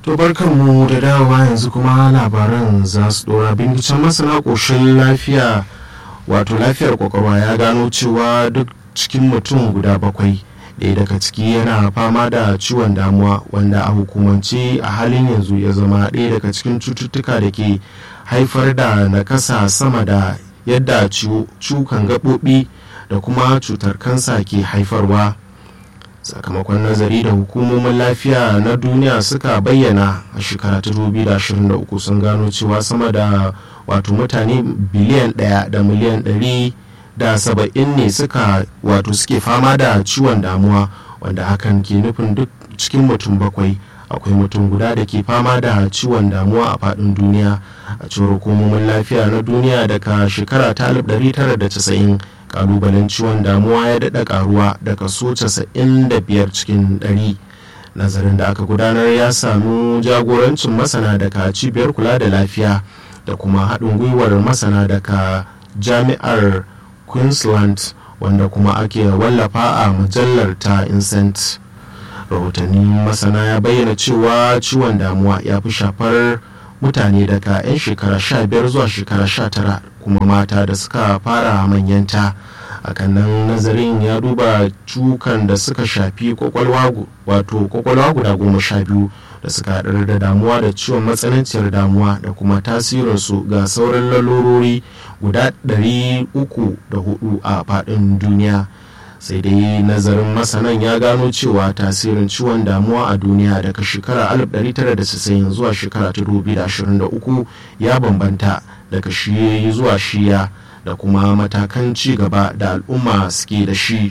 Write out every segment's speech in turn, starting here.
To mu da dawowa yanzu kuma labaran za su dora binciken masana ƙoshin lafiya wato lafiyar kwakwalwa ya gano cewa duk cikin mutum guda bakwai ɗaya daga ciki yana fama da ciwon damuwa wanda a hukumance a halin yanzu ya zama ɗaya daga cikin cututtuka da ke haifar da nakasa sama da yadda cukan gaɓoɓi da kuma cutar kansa ke haifarwa sakamakon nazari da hukumomin lafiya na duniya suka bayyana a shekara ta 2023 sun gano cewa sama da wato mutane biliyan ɗaya da miliyan ɗari da saba'in ne suka wato suke fama da ciwon damuwa wanda hakan ke nufin duk cikin mutum bakwai akwai mutum guda da ke fama da ciwon damuwa a faɗin duniya a cewar hukumomin lafiya na duniya daga shekara ta 1990 kalubalen ciwon damuwa ya daɗa karuwa da kaso 95 cikin 100 nazarin da aka gudanar ya samu jagorancin masana daga cibiyar kula da lafiya da kuma haɗin gwiwar masana daga jami'ar queensland wanda kuma ake wallafa a mujallar ta incent rahotannin masana ya bayyana cewa ciwon damuwa ya fi shafar mutane daga 'yan shekara 15 zuwa shekara 19 kuma mata da suka fara manyanta akan nan nazarin ya duba cukan da suka shafi kwakwalwa wato kwakwalwa guda goma sha biyu da suka haɗar da damuwa da ciwon matsananciyar damuwa da kuma tasirinsu ga sauran lalurori guda 304 a faɗin duniya sai dai nazarin masanan ya gano cewa tasirin ciwon damuwa a duniya daga shekara 1990 zuwa shekara 2023 ya bambanta daga shiyoyi zuwa shiya da kuma matakan ci gaba da al'umma suke da shi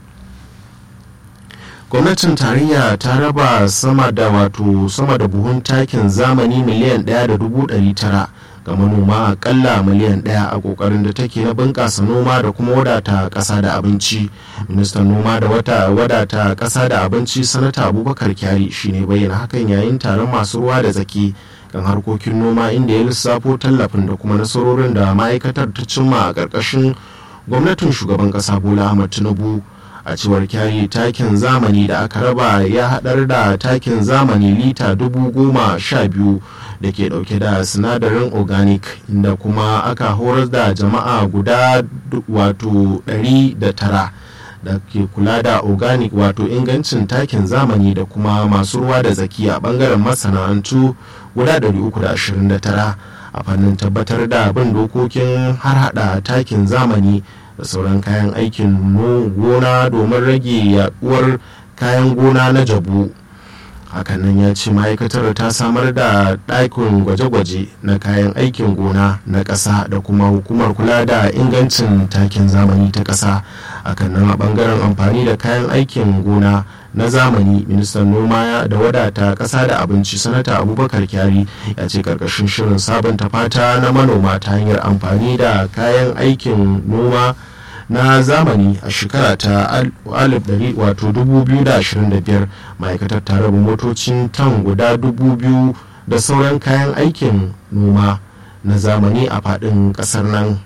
gwamnatin tarayya ta raba sama da wato sama da buhun takin zamani miliyan 1.900 ga manoma akalla miliyan ɗaya a kokarin da take na bunƙasa noma da kuma wadata ƙasa da abinci ministan noma da wata wadata ƙasa da abinci sanata abubakar kyari shine bayyana hakan yayin taron masu ruwa da tsaki kan harkokin noma inda ya lissafo tallafin da kuma nasarorin da ma'aikatar ta cimma a ƙarƙashin gwamnatin shugaban ƙasa bola ahmad tinubu a cewar kyari takin zamani da aka raba ya haɗar da takin zamani lita dubu goma sha biyu da ke ɗauke da sinadarin organic inda kuma aka horar da jama'a guda wato ɗari da tara da ke kula da organic wato ingancin takin zamani da kuma masu ruwa da zaki a bangaren masana'antu guda 329 a fannin tabbatar da bin dokokin har hada takin zamani da sauran kayan aikin gona domin rage yaduwar kayan gona na jabu hakanan ya ce ma'aikatar ta samar da ɗakin gwaje-gwaje na kayan aikin gona na ƙasa da kuma hukumar kula da ingancin takin zamani ta ƙasa hakanan a ɓangaren amfani da kayan aikin gona na zamani ministan noma da wadata ƙasa da abinci sanata abubakar kyari ya ce ƙarƙashin shirin sabunta fata na manoma ta hanyar amfani da kayan aikin noma na zamani a shekara ta 2025 ma'aikatar ta raba motocin tan guda 2000 da sauran kayan aikin noma na zamani a faɗin ƙasar nan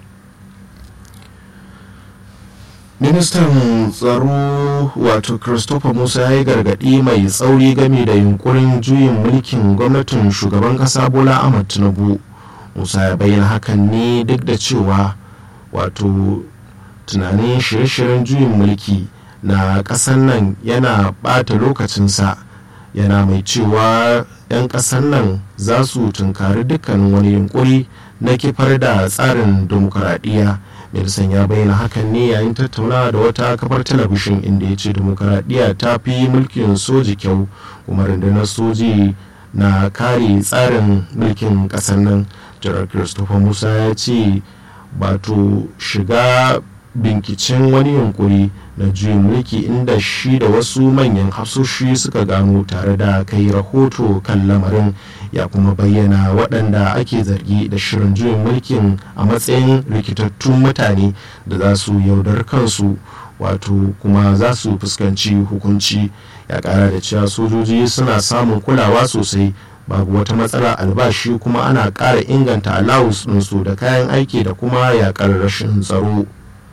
ministan tsaro wato christopher musa ya yi gargaɗi mai tsauri game da yunkurin juyin mulkin gwamnatin shugaban ƙasa bola ahmad tinubu musa ya bayyana hakan ne duk da cewa wato tunanin shirye-shiryen juyin mulki na ƙasar nan yana ɓata lokacinsa yana mai cewa 'yan ƙasar nan za su tunkari dukkanin wani yunkuri na kifar da tsarin demokuraɗiyya Nelson ya bayyana hakan ne yayin tattaunawa da wata kafar talabishin inda ya ce demokuraɗiyya ta fi mulkin soji kyau kuma rundunar soji na kare tsarin mulkin ƙasar nan jiran christopher musa ya ce bato shiga binkicin wani yunkuri na juyin mulki inda shi da wasu manyan hafsoshi suka gano tare da kai rahoto kan lamarin ya kuma bayyana waɗanda ake zargi da shirin juyin mulkin a matsayin rikitattun mutane da za su yaudar kansu wato kuma za su fuskanci hukunci ya ƙara da cewa sojoji suna samun kulawa sosai babu wata matsala albashi kuma ana ƙara inganta alawus ɗinsu da kayan aiki da kuma yaƙar rashin tsaro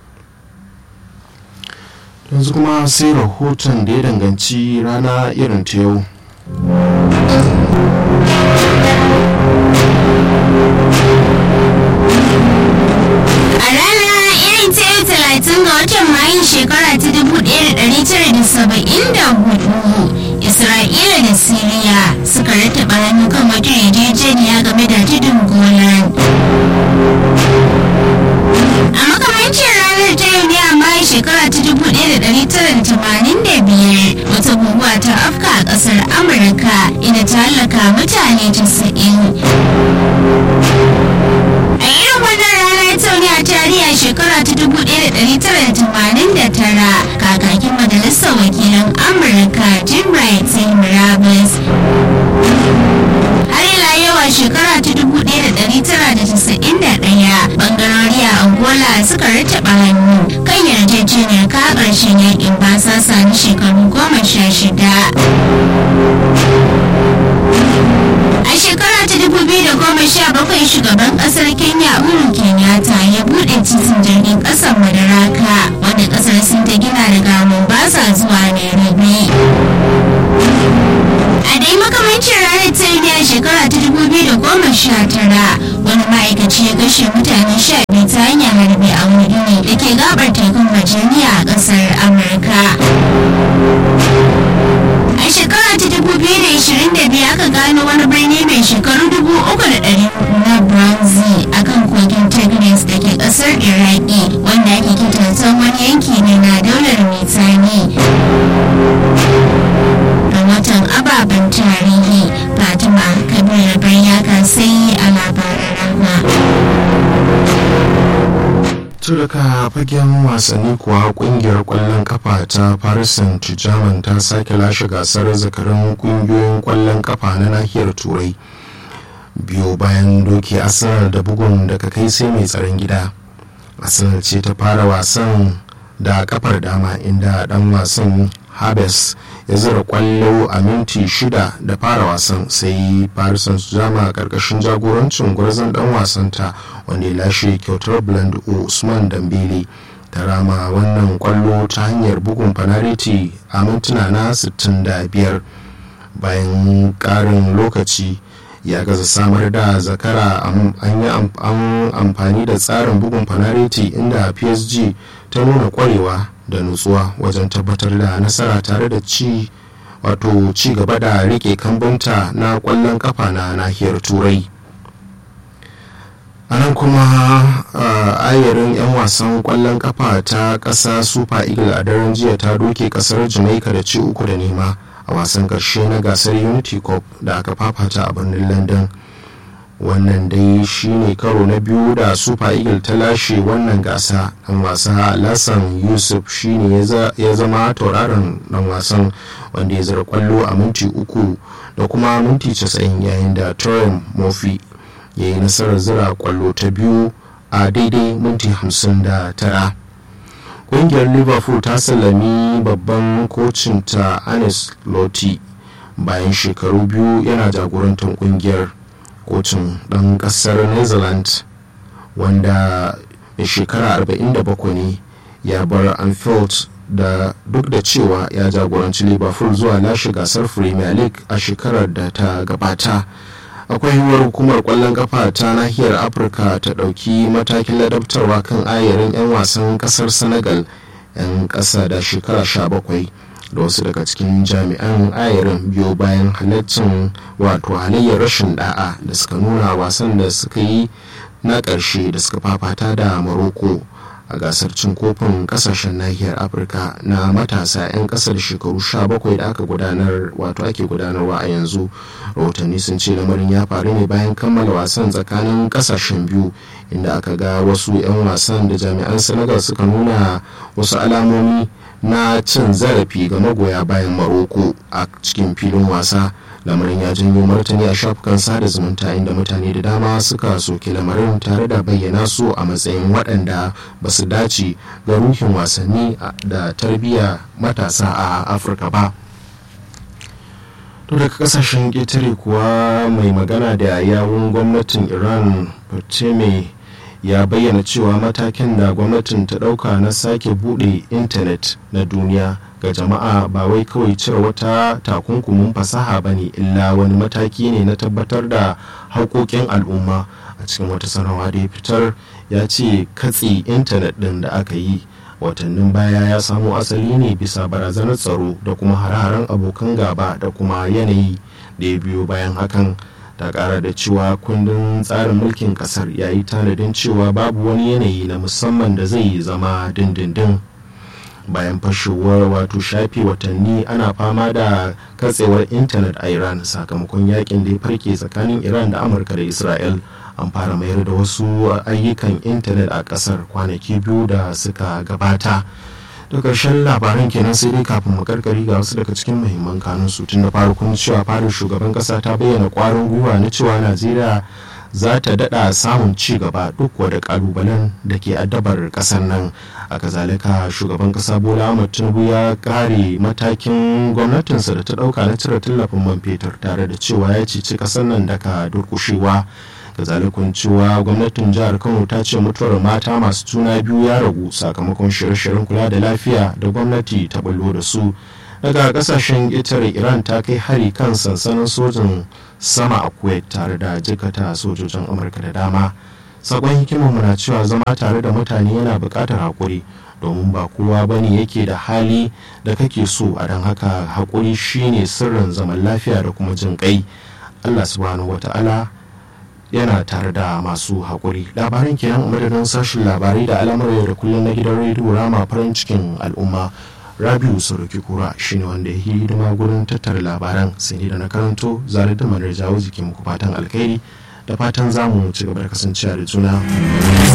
yanzu kuma sai rahoton da ya danganci rana irin ta yau da siriya suka rattaba hannu kan wata yarjejeniya game da tudun golan a makamancin ranar ta yau ne amma shekara ta 1985 wata guguwa ta afka a kasar amurka inda ta hallaka mutane 90 a irin wannan rana ta ne a tarihi a shekara ta 1989 kakakin majalisar wakilan amurka jim wright sai murabus har ila yau a shekara ta 1991 bangarori a angola suka rattaba hannu kan yarjejeniyar ka ƙarshen yakin basasa na shekaru goma sha shida a shekara ta 2017 shugaban kasar kenya uhuru kenyatta ya bude titin jirgin kasar madaraka wanda kasar sun ta gina daga mombasa zuwa nairobi a dai makamancin ranar ta yi a shekara ta 2019 wani ma'aikaci ya kashe mutane sha biyu ta hanyar harbi a wani gini da ke gabar tekun virginia a kasar amurka a shekara ta 2022 aka gano wani birni mai shekaru 3,400 na bronze a kan kogin tigris da ke kasar iraki wanda ake kitantan wani yanki ne na daular mitani rahoton ababen tarihi fatima kabir bayyaka sai a labaran rahma daga fagen wasanni kuwa kungiyar kwallon kafa ta paris saint germain ta sake lashe gasar zakarin kungiyoyin kwallon kafa na nahiyar turai biyo bayan doki arsenal da bugun daga kai sai mai tsaron gida arsenal ce ta fara wasan da kafar dama inda dan wasan habes ya zira kwallo a minti shida da fara wasan sai paris saint-germain a karkashin jagorancin gwarzon dan wasanta wanda ya lashe kyautar blend usman dambele ta rama wannan kwallo ta hanyar bugun fanariti a mintuna na 65 bayan karin lokaci ya gaza samar da zakara an yi amfani da tsarin bugun fanariti inda psg ta nuna kwarewa da nutsuwa wajen tabbatar da nasara tare da ci wato ci gaba da rike kambunta na kwallon kafa na nahiyar turai a nan kuma ayarin 'yan wasan kwallon kafa ta ƙasa super eagle a daren jiya ta doke ƙasar jamaica da ci uku da nema a wasan ƙarshe na gasar unity cup da aka fafata a birnin london wannan dai shine karo na biyu da super eagle ta lashe wannan gasa dan wasa lassan yusuf shine ya zama tauraron dan wasan wanda ya zara kwallo a minti uku da kuma minti 90 yayin da turin murphy ya yi nasarar zira kwallo ta biyu a daidai minti 59 ƙungiyar liverpool ta sallami babban kocin ta anis loti bayan shekaru biyu yana jagorantar ƙungiyar kocin ɗan ƙasar netherlands wanda mai shekara 47 ne ya bar anfield da duk da cewa ya jagoranci liverpool zuwa lashe gasar premier league a shekarar da ta gabata akwai yiwuwar hukumar kwallon kafa ta nahiyar afirka ta ɗauki matakin ladabtarwa kan ayarin 'yan wasan ƙasar senegal 'yan ƙasa da shekara 17 da wasu daga cikin jami'an ayarin biyo bayan halaccin wato halayyar rashin da'a da suka nuna wasan da suka yi na ƙarshe da suka fafata da maroko a gasar cin kofin kasashen nahiyar afirka na matasa 'yan kasar shekaru 17 da aka gudanar wato ake gudanarwa a yanzu rahotanni sun ce lamarin ya faru ne bayan kammala wasan tsakanin kasashen biyu inda aka ga wasu 'yan wasan da jami'an senegal suka nuna wasu alamomi na cin zarafi ga magoya bayan maroko a cikin filin wasa lamarin ya janyo martani a shafukan sada zumunta inda mutane da dama suka soke lamarin tare da bayyana su a matsayin waɗanda ba su dace ga ruhin wasanni da tarbiyya matasa a afirka ba to daga kasashen ƙetare kuwa mai magana da yawun gwamnatin iran mai ya bayyana cewa matakin da gwamnatin ta ɗauka na sake buɗe intanet na duniya ga jama'a ba wai kawai cire wata takunkumin fasaha ba ne illa wani mataki ne na tabbatar da haƙoƙin al'umma a cikin wata sanarwa da ya fitar ya ce katse intanet ɗin da aka yi watannin baya ya samo asali ne bisa barazanar tsaro da kuma hare-haren abokan gaba da kuma yanayi da ya biyo bayan hakan ta kara da cewa kundin tsarin mulkin kasar ya yi tanadin cewa babu wani yanayi na musamman da zai zama dindindin bayan fashewar wato shafe watanni ana fama da katsewar intanet a iran sakamakon yakin da ya farke tsakanin iran da amurka da israel an fara mayar da wasu ayyukan intanet a kasar kwanaki biyu da suka gabata da ƙarshen labaran kenan sai dai kafin mu karkari ga wasu daga cikin muhimman kanun su tun da farkon cewa fadar shugaban kasa ta bayyana kwarin gwiwa na cewa najeriya za ta daɗa samun ci gaba duk da kalubalen da ke addabar ƙasar nan a kazalika shugaban ƙasa bola ahmad tinubu ya kare matakin gwamnatinsa da ta ɗauka na cire tallafin man fetur tare da cewa ya cici ƙasar nan daga durƙushewa kazalikun cewa gwamnatin jihar kano ta ce mutuwar mata masu juna biyu ya ragu sakamakon shirye-shiryen kula da lafiya da gwamnati ta bullo da su daga kasashen itare iran ta kai hari kan sansanin sojin sama a kuwait tare da jikata sojojin amurka da dama sakon hikimarmu na cewa zama tare da mutane yana buƙatar haƙuri domin ba kowa bane yake da hali da kake so a don haka haƙuri shine sirrin zaman lafiya da kuma jin kai allah subhanahu wata'ala yana tare da masu haƙuri labaran kenan madadin sashen labarai da al'amuran da kullum na gidan rediyo rama farin cikin al'umma rabiu saruki kura shine wanda ya yi hidima gurin tattara labaran sai da na karanto zare da manar jawo jikin muku fatan alkhairi da fatan zamu ci gaba da kasancewa da juna